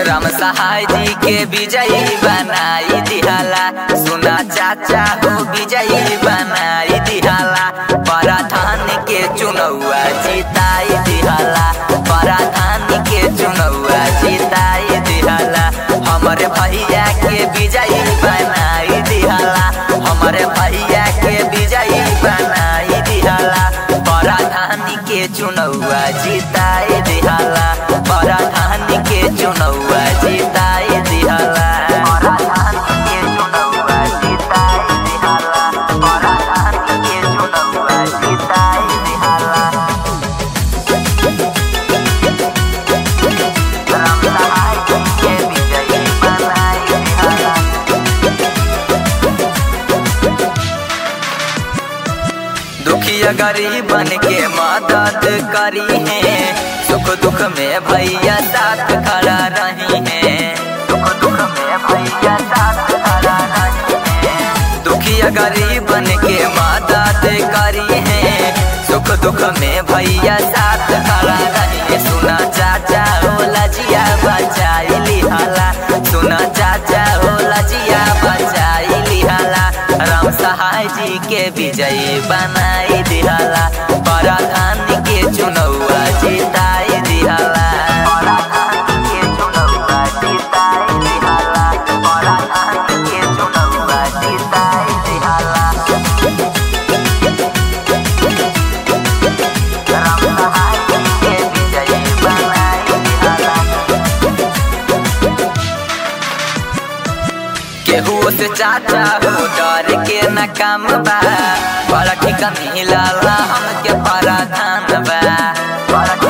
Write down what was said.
राम सहाय जी के विजयी बनाई दिहाला सुना चाचा हो विजयी बनाई दिहाला पराधान के चुनौआ जिताई दिहाला पराधान के चुनौआ जिताई दिहाला हमारे भैया के विजयी बनाई दिहाला हमारे भैया के विजयी बनाई दिहाला पराधान के चुनौआ जिताई दिहाला पराधान के चुनौआ जिताई दिहाला पराधान के चुनौआ जिताई दिहाला पराधान के चुनौआ जिताई दिहाला राम सहाय के विजयी बनाई दिहाला दुखिया गरीबन के मदद करी है सुख दुख में भैया साथ खड़ा रही है सुख दुख में भैया साथ खड़ा रही है दुखिया गरीबन के मदद करी है सुख दुख में भैया साथ खड़ा रही है सुना चाचा हो लजिया बचाई लिहाला सुना चाचा हो लजिया बचाई लिहाला राम सहाय जी के विजयी बनाई दिहाला पराधान के चुनौआ जिताई दिहाला पराधान के चुनौआ जिताई दिहाला पराधान के चुनौआ जिताई दिहाला राम सहाय जी के विजयी बनाई दिहाला केहू से चाचा हो डर के न काम बा बड़ा ठिका मिलला हमके पराधान बा बड़ा